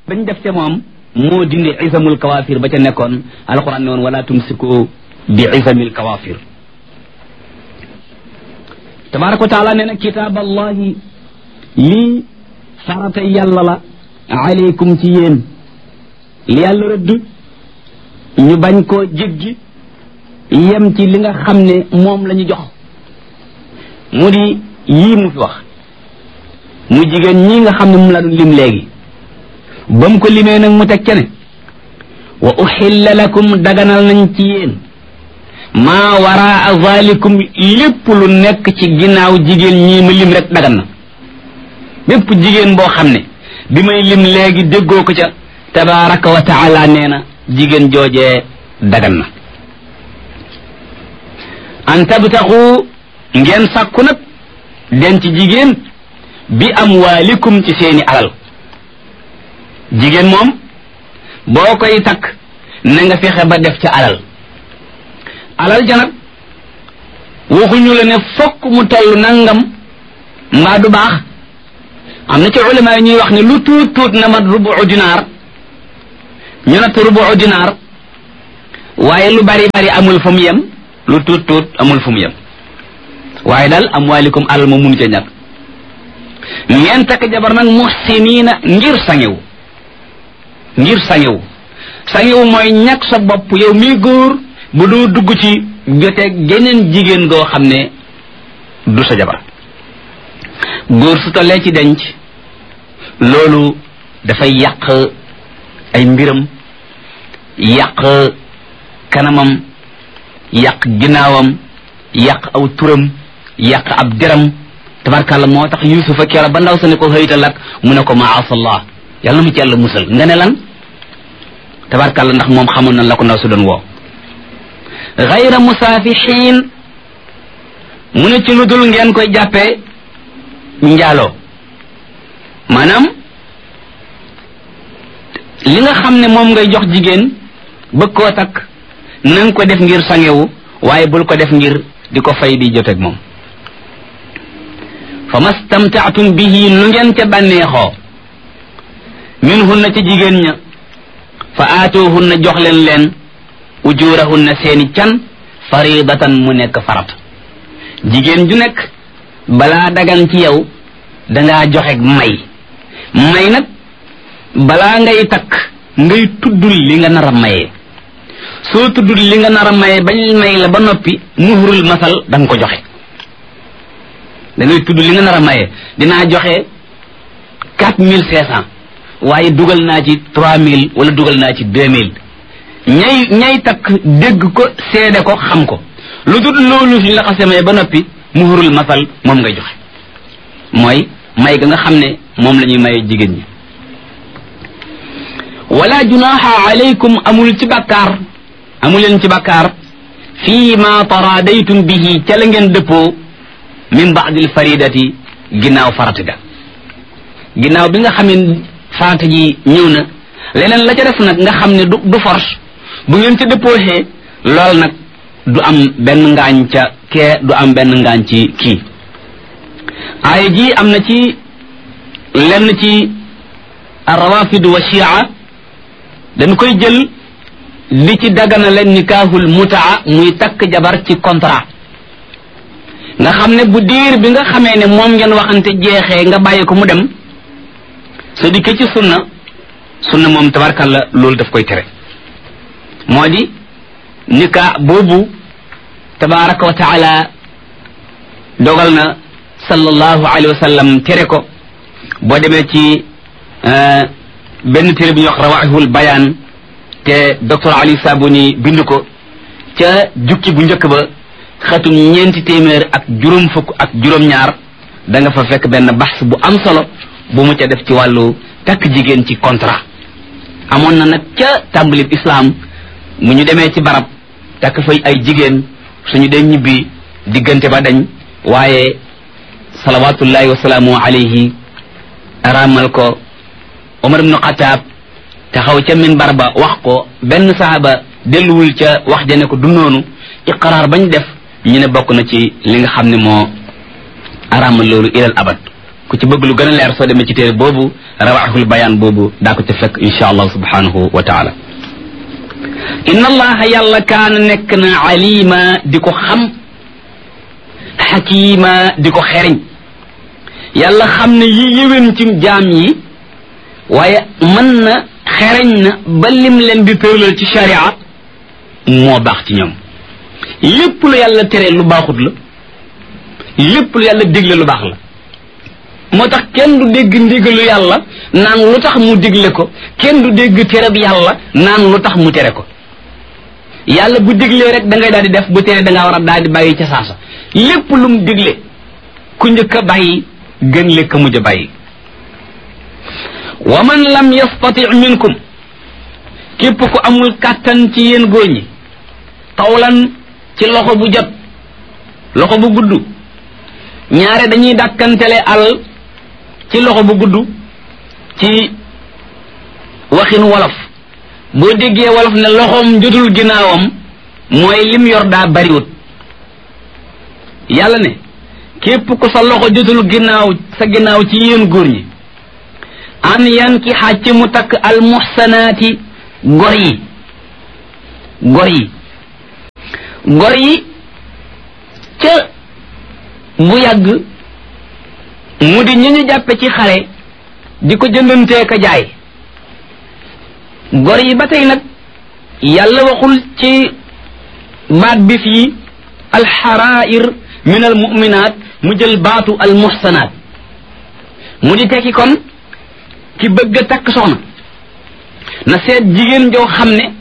bañ def ca moom moo dindi isamul kawafir ba ca nekkoon alquran ne woon wala tumsiku bi isamil kawafir tabaraka wa taala nee na kitaab allahi lii farata yàlla la aleykum ci yéen li yàlla rëdd ñu bañ koo jéggi yem ci li nga xam ne moom la ñu jox mu di yii mu fi wax mu jigéen ñi nga xam ne mu la doon lim léegi ba mu ko limee nag mu teg ca ne wa uxilla lakum daganal nañ ci yéen maa waraa zalikum lépp lu nekk ci ginnaaw jigéen ñii ma lim rek dagan na bépp jigéen boo xam ne bi may lim léegi déggoo ko ca tabaraka wa taala nee na jigéen joojee dagan na an tabtaxu ngeen sàkku nag denc jigéen bi amwaalikum ci seeni alal jigéen moom boo koy takk na nga fexe ba def ca alal alal ja nag waxuñu la ne fokk mu toll nangam mbaa du baax am na ci ulama yi ñuy wax ne lu tuut tuut na mat rubu dinaar ñu natt rubu dinaar waaye lu bari bari amul fu mu yem lu tuut tuut amul fu mu yem waaye daal amwaalikum alal ma mun ca ñàkk ngeen takk jabar nag muhsiniina ngir sangewu ngir sangewu sangewu mooy ñàkk sa bopp yow mii góor bu doo dugg ci joteeg geneen jigéen goo xam ne du sa jabar góor su tollee ci denc loolu dafay yàq ay mbiram yàq kanamam yàq ginnaawam yàq aw turam yàq ab deram tabarkàlla moo tax yusufa keroog ba ndaw sa ne ko xëyta lak mu ne ko maasallah yàlla na mu ci yàlla musal nga ne lan tabarkàlla ndax moom xamoon na la ko ndaw si doon woo gayra musaafixiin mu ne ci lu dul ngeen koy jàppee njaaloo maanaam li nga xam ne moom ngay jox jigéen bëgg koo takk na nga ko def ngir sangewu waaye bul ko def ngir di ko fay di joteeg moom fa mastamtaatum bihi nu ngeen ca bànneexoo min hunna ci jigéen ña fa aatoohunna jox leen leen ujurahunna seeni can faridatan mu nekk farat jigéen ju nekk balaa dagan ci yow dangaa joxe may may nag balaa ngay takk ngay tuddul li nga nar a mayee soo tuddul li nga nar a mayee bañ may la ba noppi muhrul masal da nga ko joxe da ngay tudd li nga nar a mayee dinaa joxe quatre mille cinq cent waaye dugal naa ci trois mille wala dugal naa ci deux mille ñay ñay takk dégg ko seede ko xam ko lu dul loolu suñ la xasee maye ba noppi muhrul masal moom ngay joxe mooy may ga nga xam ne moom la ñuy maye jigéen ñi wala junaha alaykum amul ci bakkaar amul leen ci bakkaar fii ma taradaytum bihi ca la ngeen dëppoo min baadil faridati ginnaaw farata ga ginnaaw bi nga xam ne farata ji ñëw na leneen la ca def nag nga xam ne du du force bu ngeen ca dëppooxee lool nag du am benn ngaañ ca kee du am benn ngaañ ci kii aaya ji am na ci lenn ci rawafid wa shia dañ koy jël li ci dagana leen nikaahul mutaa muy takk jabar ci contrat nga xam ne bu diir bi nga xamee ne moom ngeen waxante jeexee nga bàyyi ko mu dem sa dikke ci sunna sunna moom tabarkalla loolu daf koy tere moo di nikaa boobu tabaraka wa taala dogal na sallallahu alayhi wa sallam tere ko boo demee ci benn téere bu ñuy wax rawaihul bayaan te docteur Ali Sabuni bind ko ca jukki bu njëkk ba xatum ñeenti téeméer ak juróom fukk ak juróom-ñaar da nga fa fekk benn baxs bu am solo bu mu ca def ci wàllu takk jigéen ci contrat amoon na nag ca tàmbalib islam mu ñu demee ci barab takk fay ay jigéen suñu dee ñibbi diggante ba dañ waaye salawatullahi wasalaamu alayhi araamal ko Omar ibnu Xataab taxaw ca minbar ba wax ko benn saxaaba delluwul ca wax ja ne ko du noonu iqraar bañ def ñu ne bokk na ci li nga xam ne moo araamal loolu ilal abad ku ci bëgg lu gën a leer soo demee ci téere boobu rawaxul bayaan boobu daa ko ca fekk insha allah subhanahu wa taala inna allaha yàlla kaana nekk na alima di ko xam xakima di ko xeriñ yàlla xam ne yi yëwén ci jaam yi waaye mën na xereñ na ba lim leen di tëralal ci sharia moo baax ci ñoom lépp lu yàlla tere lu baaxut la lépp lu yàlla digle lu baax la moo tax kenn du dégg ndigalu yàlla naan lu tax mu digle ko kenn du dégg tereb yàlla naan lu tax mu tere ko yàlla bu diglee rek da ngay daal di def bu tere da ngaa war a daal di bàyyi ca saasa lépp lu mu digle ku njëkk a bàyyi gën lekk mujj a bàyyi wa man lam yastati minkum képp ku amul kàttan ci yéen góor ñi tawlan ci loxo bu jot loxo bu gudd ñaare dañuy dàkkantele al ci loxo bu gudd ci waxin wolof boo déggee wolof ne loxoom jotul ginnaawam mooy lim yor daa bariwut yàlla ne képp ku sa loxo jotul ginnaaw sa ginnaaw ci yéen góor ñi an yan ki xàcc mu takk al muxsanaati gor yi gor yi gor yi ca bu yàgg mu di ñu ñu jàppe ci xare di ko jëndantee ka jaay gor yi ba tey nag yàlla waxul ci baat bi fii alxarair min al muminat mu jël baatu al muxsanaat mu di tekki kon ki bëgg a takk soxna na seet jigéen joo xam ne